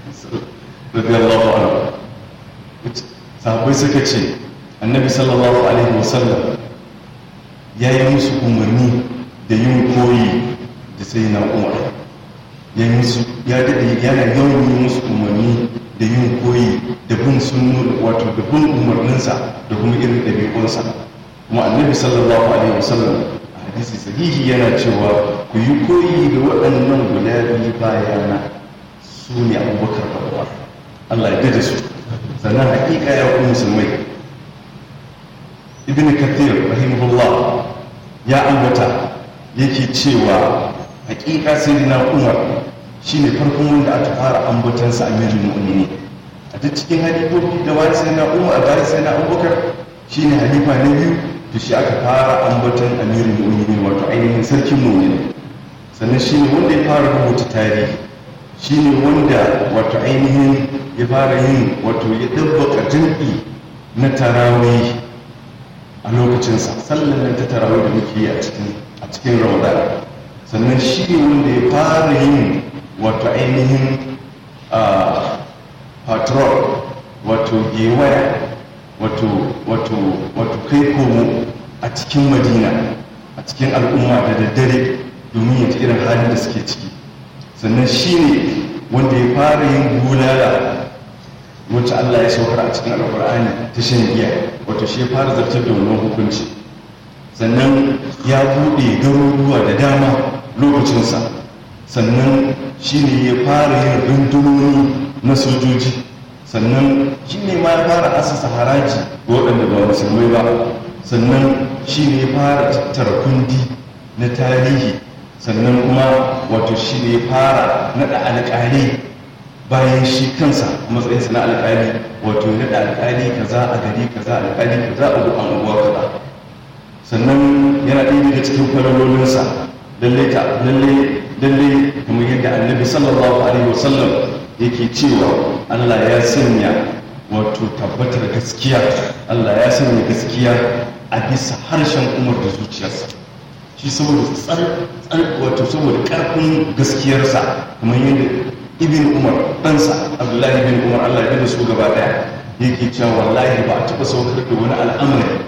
radiyallahu anhu sahabbai suka ce annabi sallallahu alaihi wasallam ya yi musu umarni da yin koyi da sai na umar ya yi musu ya daɗe yana yawan yi musu umarni da yin koyi da bin sunnu wato da bin umarninsa da kuma irin ɗabi'unsa kuma annabi sallallahu alaihi wasallam a hadisi sahihi yana cewa ku yi koyi da waɗannan guda biyu bayana su ne abubakar da umar allah ya da su sannan haƙiƙa ya ku musulmai ibn kathir rahimahullah ya ambata yake cewa haƙiƙa sai na umar shine farkon wanda aka fara ambatansa a mijin mu'mini a duk cikin halifofi da wani sai na umar a bayan sai na abubakar shine halifa na biyu to shi aka fara ambatan amirin mu'mini wato ainihin sarkin mu'mini sannan shine wanda ya fara rubuta tarihi shine wanda wato ainihin ya fara yin wato ya dabbaka jam'i na tarawih a lokacinsa sallan nan ta tarawih da muke yi a cikin a cikin ramadan sannan shi ne wanda ya fara yin wato ainihin patrol wato gewaya wato wato wato kai komo a cikin madina a cikin al'umma da daddare domin ya ji irin halin da suke ciki sannan shi ne wanda ya fara yin bulala wacce Allah ya saukar a cikin alƙur'ani ta shan giya wato shi ya fara zartar da wannan hukunci sannan ya buɗe garuruwa da dama lokacinsa sannan shi ne ya fara yin rundunoni na sojoji sannan shi ne ma ya fara asasa haraji ga waɗanda ba musulmai ba sannan shi ne ya fara tattara kundi na tarihi sannan kuma wato shi ne ya fara naɗa alƙalai bayan shi kansa a matsayinsa na alƙali wato ya naɗa alƙali kaza a gari kaza alƙali kaza a duk anguwa kaza sannan yana ɗaya daga cikin falalolinsa lalle ta lalle lalle kamar yadda annabi sallallahu alaihi wasallam yake cewa Allah ya sanya wato tabbatar gaskiya Allah ya sanya gaskiya a bisa harshen umar da zuciyarsa shi saboda tsar tsar wato saboda karfin gaskiyarsa kamar yadda ibn umar ɗansa abdullahi ibn umar Allah ya da su gaba daya yake cewa wallahi ba a taɓa saukar da wani al'amari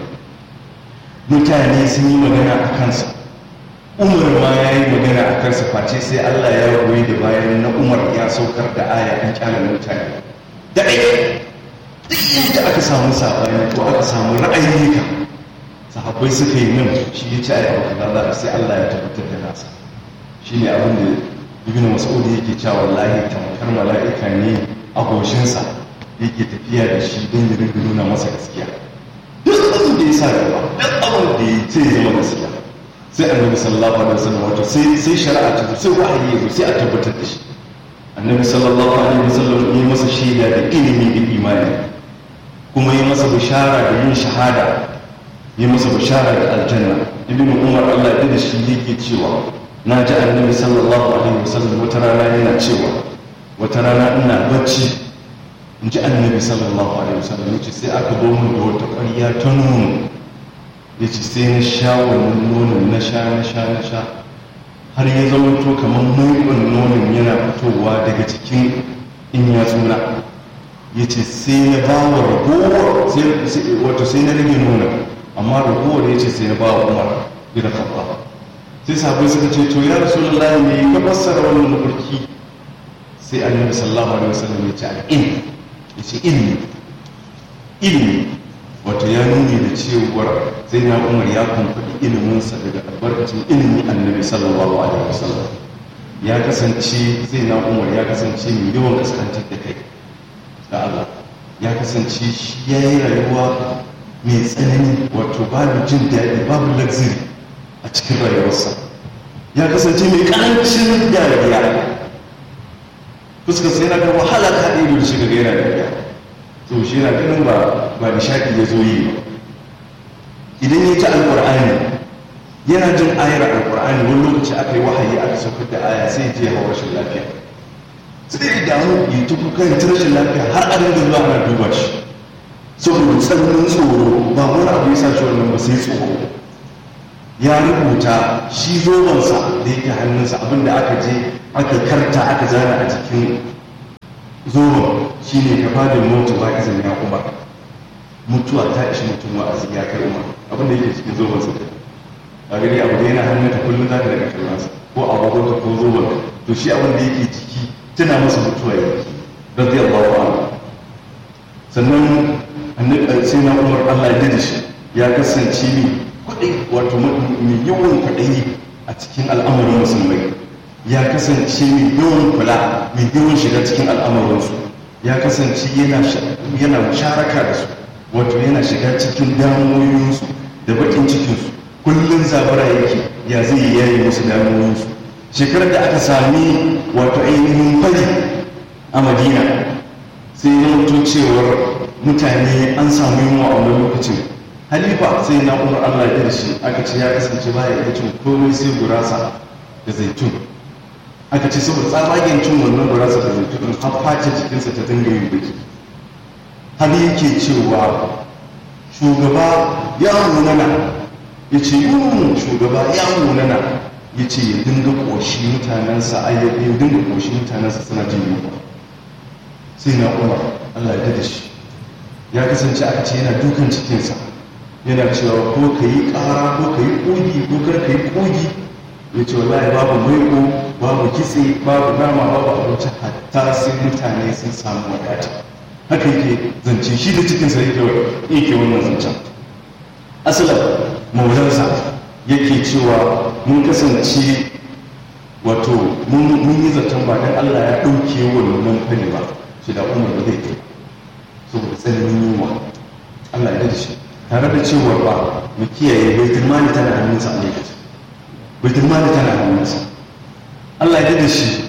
mutane sun yi magana a kansa umar ma ya yi magana a kansa face sai allah ya goyi da bayan na umar ya saukar da aya an kyalar mutane da ɗaya duk yadda aka samu saɓani ko aka samu ra'ayi ka sahabbai suka yi nan shi ya ci aya ba kaza sai allah ya tabbatar da nasa shi ne abin da ibn mas'ud yake cewa wallahi tamkar mala'ika ne a goshinsa yake tafiya da shi don ya rinka nuna masa gaskiya duk abin da ya sa gaba duk abin da ya ce zama gaskiya sai annabi sallallahu alaihi wasallam wato sai sai shari'a ta sai wahayi ya zo sai a tabbatar da shi annabi sallallahu alaihi wasallam ya masa shaida da ilimi da imani kuma ya masa bishara da yin shahada ya masa bishara da aljanna ibnu umar Allah ya da shi yake cewa na ji annabi sallallahu alaihi wasallam wata rana yana cewa wata rana ina bacci in ji annabi sallallahu alaihi wasallam yace sai aka zo min da wata ƙwarya ta nono yace sai na sha wannan nonon na sha na sha na sha har ya zama to kamar mugun nonon yana fitowa daga cikin in ya tsuna yace sai na ba wa ragowar wato sai na rage nonon amma ragowar yace sai na ba wa umar bin khattab sai sabai suka ce to ya rasulullahi ne ka fassara wannan mafarki sai annabi sallallahu alaihi wasallam ya ce al-ilm ya ce ilmi ilmi wato ya nuni da cewar sai na umar ya kumfaɗi iliminsa daga albarkacin ilimin annabi sallallahu alaihi wasallam ya kasance zai na umar ya kasance mai yawan kaskantar da kai da Allah ya kasance shi ya yi rayuwa mai tsanani wato babu jin daɗi babu luxury a cikin rayuwarsa ya kasance mai karancin dariya fuskar sai yana da wahala ta ɗaya da shiga gaira dariya to shi yana ganin ba ba nishaɗi ya zo yi ba idan ya ci alƙur'ani yana jin ayar alƙur'ani wani lokaci aka yi wahayi aka saukar da aya sai ya je ya hau rashin lafiya sai ya damu ya ta kuka ya rashin lafiya har a dinga zuwa ana duba shi saboda tsananin tsoro ba wani abu ya sa shi wannan ba sai tsoro ya rubuta shi zobensa da yake hannunsa abinda aka je aka karta aka zana a jikin zoron shi ne ka fadin mutu ba izin ya kuma mutuwa ta ishi mutum wa'azi ya kai umar abin da yake cikin zoron sa a gani abu da yana hannun ta kullum za ka daga kallon sa ko agogon ta ko zoron to shi abin da yake ciki tana masa mutuwa yake radiyallahu anhu sannan annabi sai na umar Allah ya da shi ya kasance ni kudai wato mai yawan kwaɗayi a cikin al'amarin musulmai ya kasance mai yawan kula mai yawan shiga cikin al'amuransu ya kasance yana musharaka da su wato yana shiga cikin damuwoyinsu da bakin cikinsu kullum zabara yake ya zai yayi musu damuwoyinsu shekarar da aka sami wato ainihin fari a madina sai ya mutu cewar mutane an samu yunwa a wani lokacin halifa sai na umar allah ya shi aka ce ya kasance baya iya cin komai sai gurasa da zaitun aka ce saboda tsabagen cin wannan gurasa da zaitun har face jikinsa ta dinga yin baki har yake cewa shugaba ya munana ya ce yun shugaba ya munana ya ce ya dinga ƙoshi mutanensa a ya dinga ƙoshi mutanensa suna jin yunwa sai na umar allah ya da shi ya kasance aka ce yana dukan cikinsa yana cewa ko ka yi ƙara ko ka yi ƙogi ko kar ka yi ƙogi ya ce wallahi babu maiko babu kitse babu nama babu abinci hatta sai mutane sun samu wadata haka yake zance shi da cikinsa yake wannan zancen asalin maulansa yake cewa mun kasance wato mun yi zaton ba dan allah ya ɗauke wannan fari ba shi da umar da zai kai saboda tsananin yunwa allah ya da shi tare da cewa ba mu kiyaye baitul mali tana hannunsa a lokacin baitul mali tana hannunsa Allah ya da shi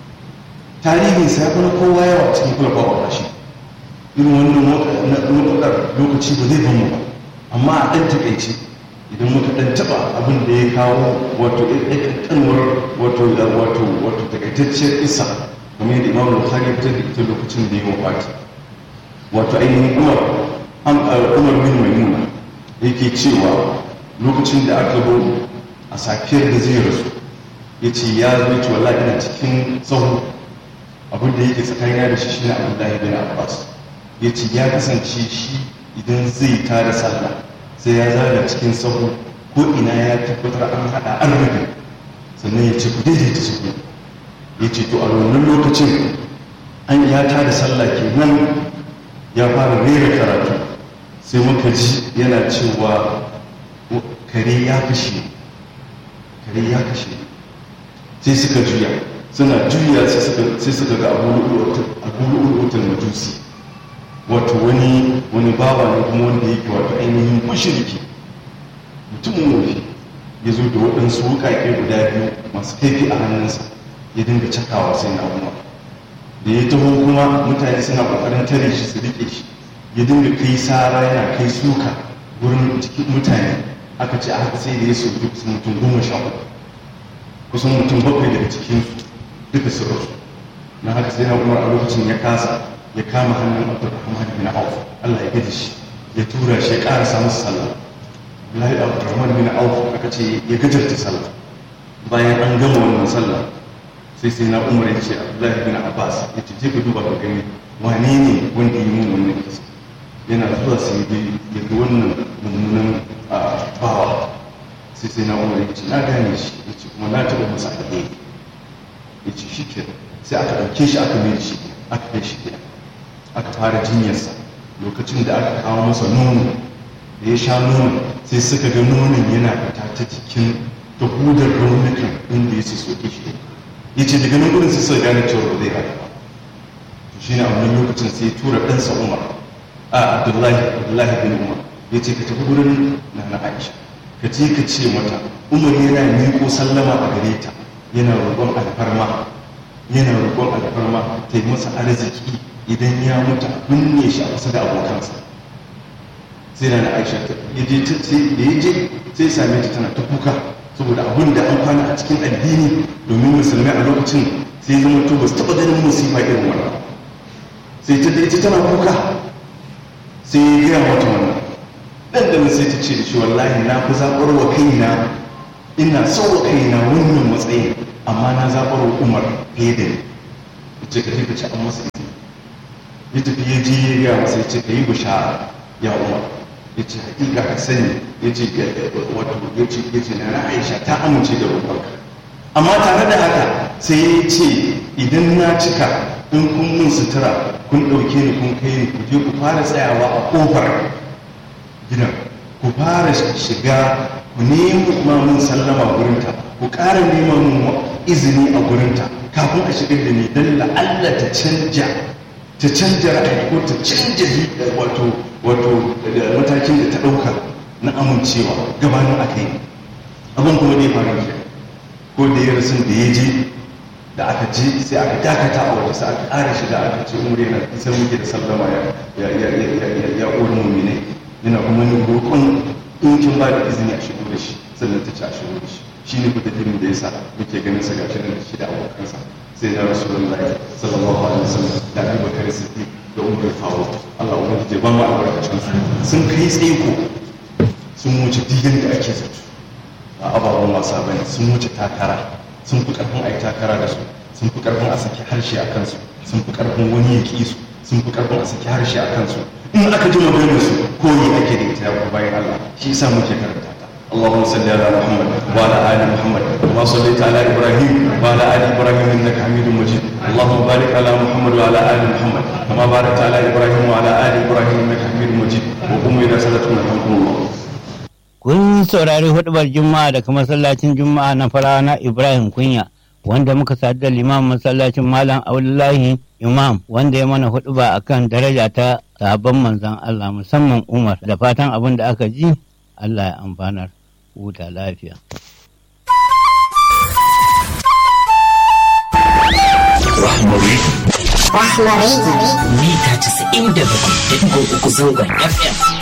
tarihinsa ya kuma kowa yawa cikin kula ba shi irin wannan mutukar lokaci ba zai bamu ba amma a ɗan takaice idan muka ɗan taɓa abin da ya kawo wato ƙanƙanwar wato wato wato takaitacciyar isa kamar yadda imamu bukhari ya fitar da ita lokacin da ya wafati wato ainihin umar umar bin maimuna yake cewa lokacin da aka zo a safiyar da zai rasu ya ce ya zo ce wallahi ina cikin tsawo abin da yake tsakanina da shi shi ne abdullahi bin abbas ya ce ya kasance shi idan zai tada sallah sai ya zaga cikin tsawo ko ina ya tabbatar an haɗa an rufe sannan ya ce ku daidaita su ya ce to a wannan lokacin an ya tada sallah kenan ya fara rera karatu sai muka ji yana cewa kare ya kashe kare ya kashe sai suka juya suna juya sai suka ga abubuwan majusi wato wani wani bawa ne kuma wanda yake wato ainihin mashirki mutumin wofi ya zo da waɗansu wukaƙe guda biyu masu kaifi a hannunsa ya dinga cakawa sai na umar da ya taho kuma mutane suna ƙoƙarin tare shi su riƙe shi ya dinga kai sara yana kai suka wurin cikin mutane aka ce aka sai da ya soki kusan mutum goma sha uku kusan mutum bakwai daga cikinsu duka su rasu na haka sai na umar a lokacin ya kasa ya kama hannun abdurrahman bin auf allah ya gaji shi ya tura shi ya ƙarasa masa sallah Abdullahi Abdurrahman bin Auf aka ce ya gajarta sallah bayan an gama wannan sallah sai sai na Umar ya ce Abdullahi bin Abbas ya ce je ka duba ka gani wane ne wanda yi mun wannan kisa yana zuwa sai ya ga wannan mummunan bawa sai sai na Umar ya ce na gane shi ya ce kuma na taɓa masa alheri ya ce shi ke sai aka ɗauke shi aka mai shi aka kai shi gida aka fara jinyarsa lokacin da aka kawo masa nono da ya sha nono sai suka ga nonon yana fita ta cikin ta hudar raunukan inda ya soke shi ya ce daga nan gudun sai suka gane cewa ba zai haka ba to shi ne a wani lokacin sai ya tura ɗansa umar a abdullahi abdullahi bin umar ya ce ka tafi gurin na na aisha ka ce ka ce mata umar yana miƙo sallama a gare ta yana roƙon alfarma yana roƙon alfarma ta yi masa arziki idan ya mutu a binne shi a kusa da abokansa sai na da aisha ya je da ya je sai same ta tana ta kuka saboda abin da an kwana a cikin addini domin musulmai a lokacin sai zama to ba su taɓa ganin musifa irin wannan sai ta da ita tana kuka sai ya gaya mata wannan dan da sai ta ce da shi wallahi na fi zaɓar wa kaina ina so wa kaina wannan matsayin amma na zaɓar wa umar fiye da ni ce ka ka ce an masa izini ya tafi ya je ya gaya masa ya ce ka yi bishara ya umar ya ce hakika ka sani ya ce wato ya ce ya ce na aisha ta amince da roƙonka amma tare da haka sai ya ce idan na cika in kun mun sutura kun ɗauke ni kun kai ni ku je ku fara tsayawa a ƙofar gidan ku fara shiga ku nemi mun sallama gurinta ku ƙara neman mun izini a gurinta kafin a shigar da ni don la'alla ta canja ta canja ra'ayi ko ta canja wato wato matakin da ta ɗauka na amincewa gabanin a kai abin kuma da ya faru ke ko da ya rasu da ya je da aka je sai aka dakata a waje sai aka ƙara shi da aka ce umar yana isar muke da sallama ya ya ya ya ya ya ƙorin mummine yana kuma yin roƙon in kin ba da izini a shigo da shi sannan ta ci a shigo da shi shi ne kuta da ya sa muke ganin sa gashi da shi da abokansa sai da rasulullahi sallallahu alaihi wasallam da Abu Bakar Siddiq da Umar Faruq Allah ubangiji ba mu albarkacin su sun kai tsaiko sun wuce digan da ake zato a ababen wasa bane sun wuce takara sun fi karfin ai takara da su sun fi karfin a saki harshe a kansu sun fi karfin wani ya ki su sun fi karfin a saki harshe a kansu in aka ji maganar su koyi ake da ita ya bayan Allah shi yasa muke karanta اللهم صل على محمد وعلى ال محمد كما صليت على ابراهيم وعلى ال ابراهيم انك حميد مجيد اللهم بارك على محمد وعلى ال محمد كما باركت على ابراهيم وعلى ال ابراهيم انك حميد مجيد وقوموا الى صلاتكم يرحمكم الله Kun saurari hudubar Juma'a daga masallacin Juma'a na farawa na Ibrahim Kunya wanda muka sadu da limamin masallacin Malam Abdullahi Imam wanda ya mana huduba akan daraja ta sabon manzon Allah musamman Umar da fatan abin da aka ji Allah ya amfanar. huta lafiya. Rahmari. Rahmari. Mita 97.3 zangon FM.